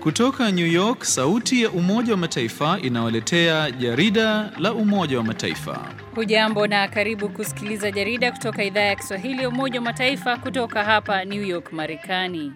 Kutoka New York, sauti ya Umoja wa Mataifa inawaletea jarida la Umoja wa Mataifa. Hujambo na karibu kusikiliza jarida kutoka idhaa ya Kiswahili ya Umoja wa Mataifa kutoka hapa New York, Marekani.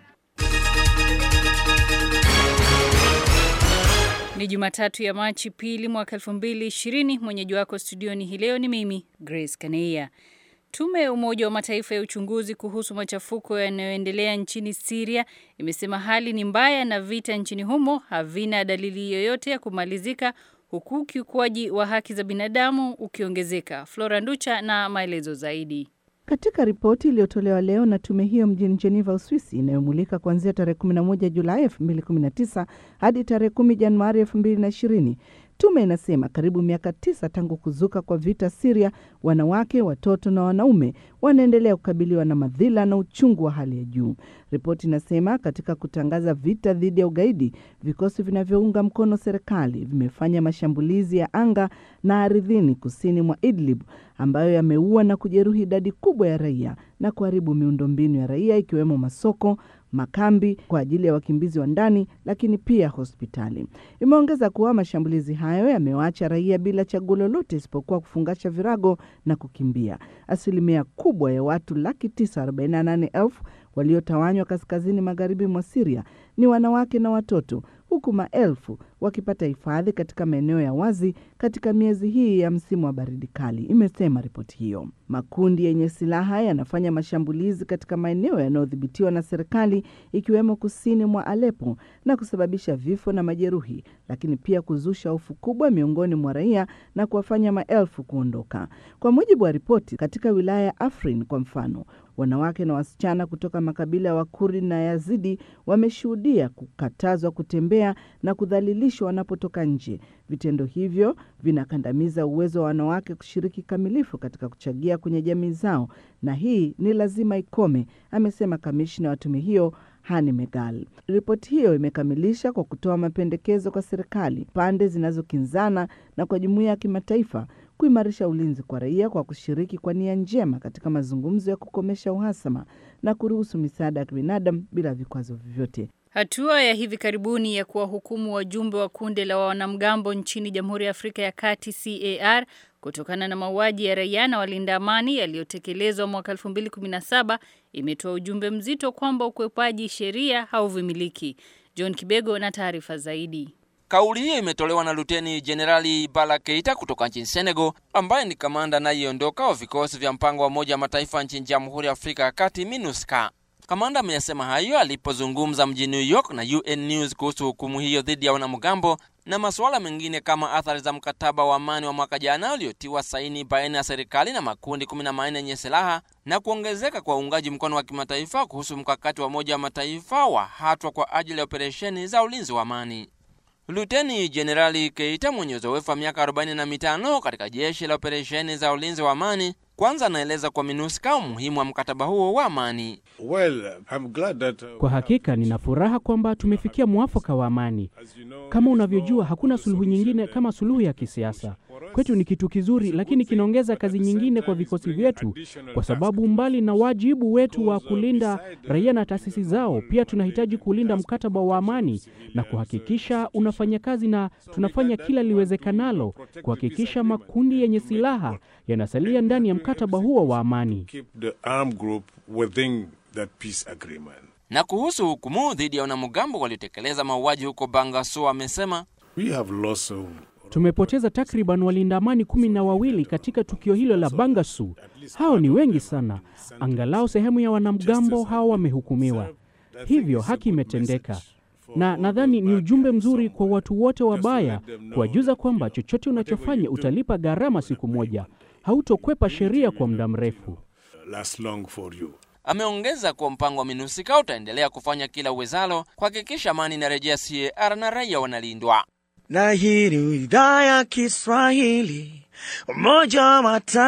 Ni Jumatatu ya Machi pili mwaka 2020. Mwenyeji wako studioni hii leo ni mimi Grace Kaneia. Tume ya Umoja wa Mataifa ya uchunguzi kuhusu machafuko yanayoendelea nchini Syria imesema hali ni mbaya na vita nchini humo havina dalili yoyote ya kumalizika huku ukiukwaji wa haki za binadamu ukiongezeka. Flora Nducha na maelezo zaidi. Katika ripoti iliyotolewa leo na tume hiyo mjini Geneva, Uswisi, inayomulika kuanzia tarehe 11 Julai 2019 hadi tarehe 10 Januari 2020, tume inasema karibu miaka tisa tangu kuzuka kwa vita Siria, wanawake, watoto na wanaume wanaendelea kukabiliwa na madhila na uchungu wa hali ya juu. Ripoti inasema katika kutangaza vita dhidi ya ugaidi, vikosi vinavyounga mkono serikali vimefanya mashambulizi ya anga na ardhini kusini mwa Idlib ambayo yameua na kujeruhi idadi kubwa ya raia na kuharibu miundombinu ya raia ikiwemo masoko, makambi kwa ajili ya wakimbizi wa ndani, lakini pia hospitali. Imeongeza kuwa mashambulizi hayo yamewaacha raia bila chaguo lolote isipokuwa kufungasha virago na kukimbia. Asilimia kubwa ya watu laki tisa arobaini na nane elfu waliotawanywa kaskazini magharibi mwa Siria ni wanawake na watoto huku maelfu wakipata hifadhi katika maeneo ya wazi katika miezi hii ya msimu wa baridi kali, imesema ripoti hiyo. Makundi yenye silaha yanafanya mashambulizi katika maeneo yanayodhibitiwa na serikali ikiwemo kusini mwa Alepo na kusababisha vifo na majeruhi, lakini pia kuzusha hofu kubwa miongoni mwa raia na kuwafanya maelfu kuondoka. Kwa mujibu wa ripoti, katika wilaya ya Afrin kwa mfano, wanawake na wasichana kutoka makabila ya Wakurdi na Yazidi wameshuhudia kukatazwa kutembea na kudhalilishwa wanapotoka nje. Vitendo hivyo vinakandamiza uwezo wa wanawake kushiriki kamilifu katika kuchagia kwenye jamii zao, na hii ni lazima ikome, amesema kamishna wa tume hiyo Hani Megal. Ripoti hiyo imekamilisha kwa kutoa mapendekezo kwa serikali, pande zinazokinzana na kwa jumuiya ya kimataifa kuimarisha ulinzi kwa raia kwa kushiriki kwa nia njema katika mazungumzo ya kukomesha uhasama na kuruhusu misaada ya kibinadamu bila vikwazo vyovyote. Hatua ya hivi karibuni ya kuwahukumu wajumbe wa kundi la wanamgambo nchini Jamhuri ya Afrika ya Kati CAR kutokana na mauaji ya raia na walinda amani yaliyotekelezwa mwaka 2017 imetoa ujumbe mzito kwamba ukwepaji sheria hauvumiliki. John Kibego na taarifa zaidi. Kauli hiyo imetolewa na Luteni Jenerali Bala Keita kutoka nchini Senegal, ambaye ni kamanda anayeondoka wa vikosi vya mpango wa Umoja wa Mataifa nchini Jamhuri ya Afrika ya Kati, MINUSCA. Kamanda ameyasema hayo alipozungumza mjini New York na UN News kuhusu hukumu hiyo dhidi ya wanamgambo na masuala mengine kama athari za mkataba wa amani wa mwaka jana uliotiwa saini baina ya serikali na makundi kumi na manne yenye silaha na kuongezeka kwa uungaji mkono wa kimataifa kuhusu mkakati wa Umoja wa Mataifa wa hatua kwa ajili ya operesheni za ulinzi wa amani. Luteni Jenerali Keita mwenye uzoefu wa miaka 45 katika jeshi la operesheni za ulinzi wa amani kwanza anaeleza kwa MINUSCA umuhimu wa mkataba huo wa amani. Well, I'm glad that, uh, Kwa hakika nina furaha kwamba tumefikia mwafaka wa amani. Kama unavyojua, hakuna suluhu nyingine kama suluhu ya kisiasa. Kwetu ni kitu kizuri, lakini kinaongeza kazi nyingine kwa vikosi vyetu, kwa sababu mbali na wajibu wetu wa kulinda raia na taasisi zao, pia tunahitaji kulinda mkataba wa amani na kuhakikisha unafanya kazi, na tunafanya kila liwezekanalo kuhakikisha makundi yenye silaha yanasalia ndani ya mkataba huo wa amani. keep the armed group within that peace agreement. Na kuhusu hukumu dhidi ya wanamgambo waliotekeleza mauaji huko Bangasso, amesema We have lost uh, Tumepoteza takriban walinda amani kumi na wawili katika tukio hilo la Bangasu. Hao ni wengi sana. Angalau sehemu ya wanamgambo hao wamehukumiwa, hivyo haki imetendeka, na nadhani ni ujumbe mzuri kwa watu wote wabaya, kuwajuza kwamba chochote unachofanya utalipa gharama siku moja, hautokwepa sheria kwa muda mrefu. last long for you. Ameongeza kuwa mpango wa MINUSCA utaendelea kufanya kila uwezalo kuhakikisha amani inarejea CAR na raia wanalindwa. na hii ni idhaa ya Kiswahili Umoja wa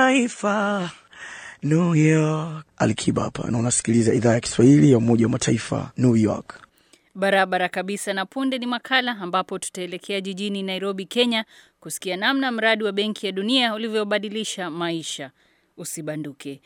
Mataifa New York. Alikiba hapa na unasikiliza idhaa ya Kiswahili ya Umoja wa Mataifa New York. Barabara kabisa. Na punde ni makala ambapo tutaelekea jijini Nairobi, Kenya, kusikia namna mradi wa Benki ya Dunia ulivyobadilisha maisha. Usibanduke.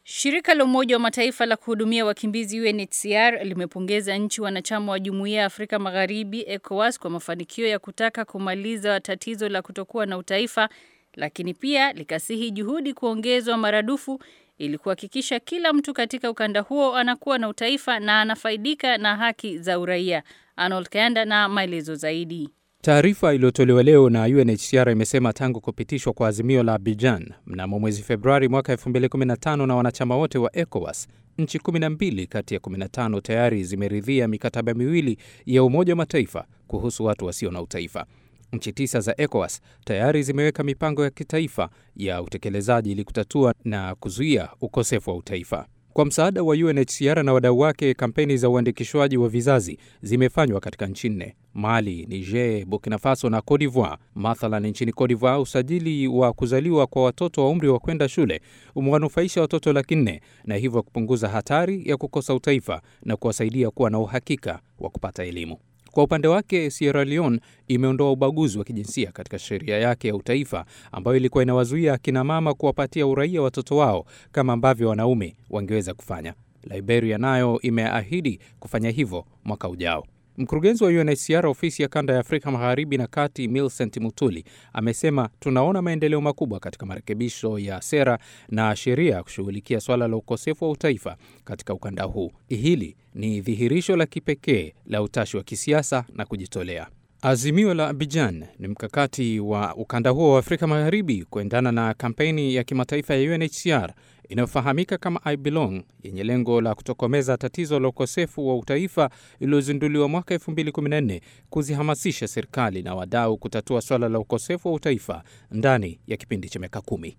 Shirika la Umoja wa Mataifa la kuhudumia wakimbizi UNHCR limepongeza nchi wanachama wa Jumuiya ya Afrika Magharibi ECOWAS kwa mafanikio ya kutaka kumaliza tatizo la kutokuwa na utaifa, lakini pia likasihi juhudi kuongezwa maradufu ili kuhakikisha kila mtu katika ukanda huo anakuwa na utaifa na anafaidika na haki za uraia. Arnold Kayanda na maelezo zaidi. Taarifa iliyotolewa leo na UNHCR imesema tangu kupitishwa kwa azimio la Abidjan mnamo mwezi Februari mwaka 2015 na wanachama wote wa ECOWAS, nchi 12 kati ya 15 tayari zimeridhia mikataba miwili ya Umoja wa Mataifa kuhusu watu wasio na utaifa. Nchi tisa za ECOWAS tayari zimeweka mipango ya kitaifa ya utekelezaji ili kutatua na kuzuia ukosefu wa utaifa. Kwa msaada wa UNHCR na wadau wake, kampeni za uandikishwaji wa vizazi zimefanywa katika nchi nne: Mali, Niger, Burkina Faso na Cote d'Ivoire. Mathalan, nchini Cote d'Ivoire, usajili wa kuzaliwa kwa watoto wa umri wa kwenda shule umewanufaisha watoto laki nne na hivyo kupunguza hatari ya kukosa utaifa na kuwasaidia kuwa na uhakika wa kupata elimu. Kwa upande wake Sierra Leone imeondoa ubaguzi wa kijinsia katika sheria yake ya utaifa ambayo ilikuwa inawazuia akina mama kuwapatia uraia watoto wao kama ambavyo wanaume wangeweza kufanya. Liberia nayo imeahidi kufanya hivyo mwaka ujao. Mkurugenzi wa UNHCR ofisi ya kanda ya Afrika magharibi na kati, Millicent Mutuli, amesema tunaona maendeleo makubwa katika marekebisho ya sera na sheria kushughulikia swala la ukosefu wa utaifa katika ukanda huu. Hili ni dhihirisho la kipekee la utashi wa kisiasa na kujitolea. Azimio la Abidjan ni mkakati wa ukanda huo wa Afrika magharibi kuendana na kampeni ya kimataifa ya UNHCR inayofahamika kama I Belong yenye lengo la kutokomeza tatizo la ukosefu wa utaifa iliyozinduliwa mwaka 2014 kuzihamasisha serikali na wadau kutatua swala la ukosefu wa utaifa ndani ya kipindi cha miaka kumi.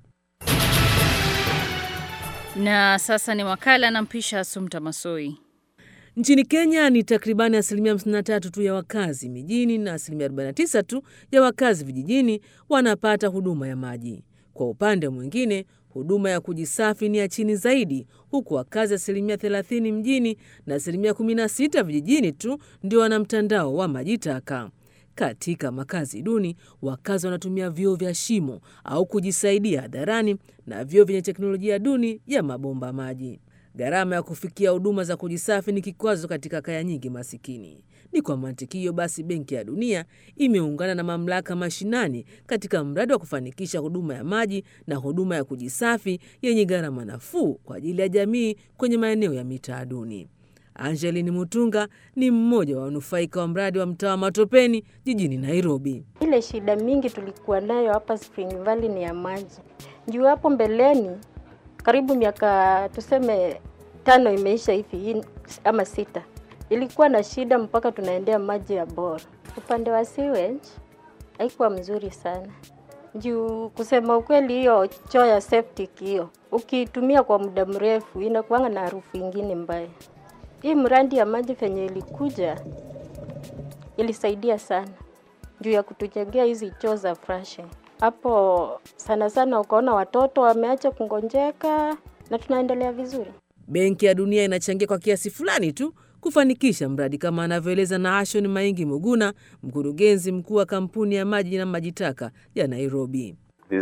Na sasa ni makala na mpisha Sumta Masoi. Nchini Kenya ni takribani asilimia 53 tu ya wakazi mijini na asilimia 49 tu ya wakazi vijijini wanapata huduma ya maji. Kwa upande mwingine, huduma ya kujisafi ni ya chini zaidi, huku wakazi asilimia 30 mjini na asilimia 16 vijijini tu ndio wana mtandao wa maji taka. Katika makazi duni, wakazi wanatumia vyoo vya shimo au kujisaidia hadharani na vyoo vyenye teknolojia duni ya mabomba maji. Gharama ya kufikia huduma za kujisafi ni kikwazo katika kaya nyingi masikini. Ni kwa mantiki hiyo basi, Benki ya Dunia imeungana na mamlaka mashinani katika mradi wa kufanikisha huduma ya maji na huduma ya kujisafi yenye gharama nafuu kwa ajili ya jamii kwenye maeneo ya mitaa duni. Angeline Mutunga ni mmoja wa wanufaika wa mradi wa mtaa wa Matopeni jijini Nairobi. Ile shida mingi tulikuwa nayo hapa Spring Valley ni ya maji. Juu hapo mbeleni karibu miaka tuseme tano imeisha hivi ama sita, ilikuwa na shida mpaka tunaendea maji ya bora. Upande wa sewage haikuwa mzuri sana juu, kusema ukweli, hiyo choo ya septic hiyo ukiitumia kwa muda mrefu inakuanga na harufu ingine mbaya. Hii mradi ya maji venye ilikuja ilisaidia sana juu ya kutujengea hizi choo za flushing hapo sana sana ukaona watoto wameacha kungonjeka na tunaendelea vizuri. Benki ya Dunia inachangia kwa kiasi fulani tu kufanikisha mradi kama anavyoeleza Naashon Maingi Muguna, mkurugenzi mkuu wa kampuni ya maji na maji taka ya Nairobi.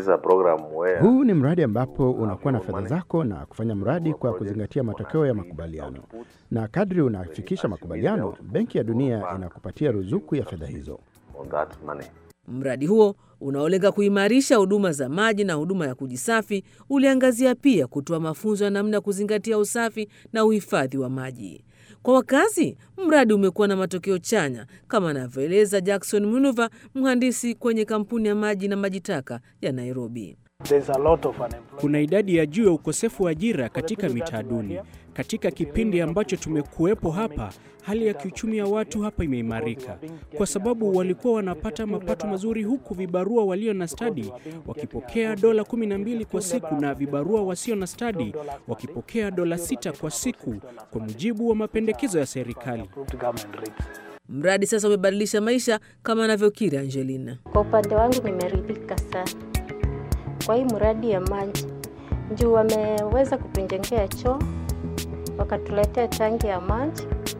Huu ni mradi ambapo unakuwa na fedha zako na kufanya mradi kwa kuzingatia matokeo ya makubaliano, na kadri unafikisha makubaliano, Benki ya Dunia inakupatia ruzuku ya fedha hizo. Mradi huo unaolenga kuimarisha huduma za maji na huduma ya kujisafi uliangazia pia kutoa mafunzo ya namna ya kuzingatia usafi na uhifadhi wa maji kwa wakazi. Mradi umekuwa na matokeo chanya kama anavyoeleza Jackson Munuva, mhandisi kwenye kampuni ya maji na maji taka ya Nairobi. Kuna idadi ya juu ya ukosefu wa ajira katika mitaa duni. Katika kipindi ambacho tumekuwepo hapa, hali ya kiuchumi ya watu hapa imeimarika kwa sababu walikuwa wanapata mapato mazuri, huku vibarua walio na stadi wakipokea dola 12 kwa siku na vibarua wasio na stadi wakipokea dola sita kwa siku, kwa mujibu wa mapendekezo ya serikali. Mradi sasa umebadilisha maisha kama anavyokiri Angelina. Kwa upande wangu nimeridhika sana kwa hii mradi ya maji juu wameweza kutujengea choo, wakatuletea tangi ya maji,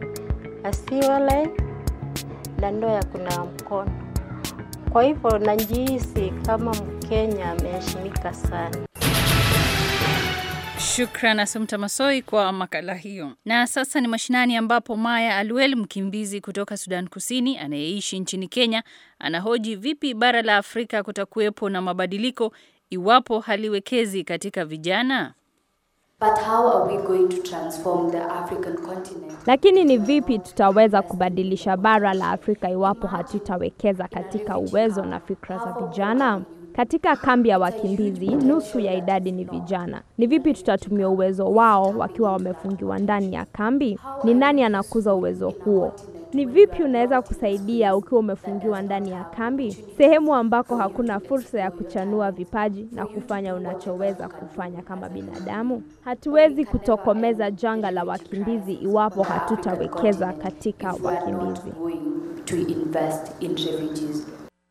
asiwale na ndoo ya kunawa mkono. Kwa hivyo najihisi kama Mkenya ameheshimika sana. Shukran Asumta Masoi kwa makala hiyo. Na sasa ni mashinani, ambapo Maya Alwel, mkimbizi kutoka Sudan Kusini anayeishi nchini Kenya, anahoji vipi bara la Afrika kutakuwepo na mabadiliko iwapo haliwekezi katika vijana. But how are we going to transform the African continent? Lakini ni vipi tutaweza kubadilisha bara la Afrika iwapo hatutawekeza katika uwezo na fikra za vijana? Katika kambi ya wakimbizi, nusu ya idadi ni vijana. Ni vipi tutatumia uwezo wao wakiwa wamefungiwa ndani ya kambi? Ni nani anakuza uwezo huo? Ni vipi unaweza kusaidia ukiwa umefungiwa ndani ya kambi, sehemu ambako hakuna fursa ya kuchanua vipaji na kufanya unachoweza kufanya kama binadamu? Hatuwezi kutokomeza janga la wakimbizi iwapo hatutawekeza katika wakimbizi. To invest in refugees.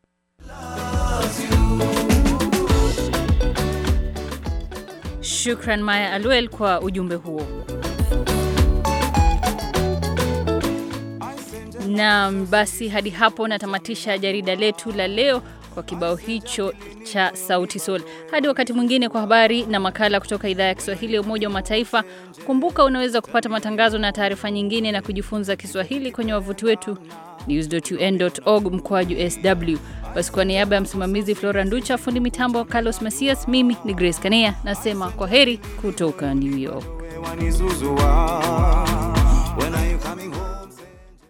Shukran Maya Alwel kwa ujumbe huo. Naam, basi hadi hapo natamatisha jarida letu la leo kwa kibao hicho cha Sauti Sol. Hadi wakati mwingine kwa habari na makala kutoka idhaa ya Kiswahili ya Umoja wa Mataifa. Kumbuka unaweza kupata matangazo na taarifa nyingine na kujifunza Kiswahili kwenye wavuti wetu news.un.org mkoaju sw. Basi kwa niaba ya msimamizi Flora Nducha, fundi mitambo Carlos Masias, mimi ni Grace Kanea nasema kwa heri kutoka New York.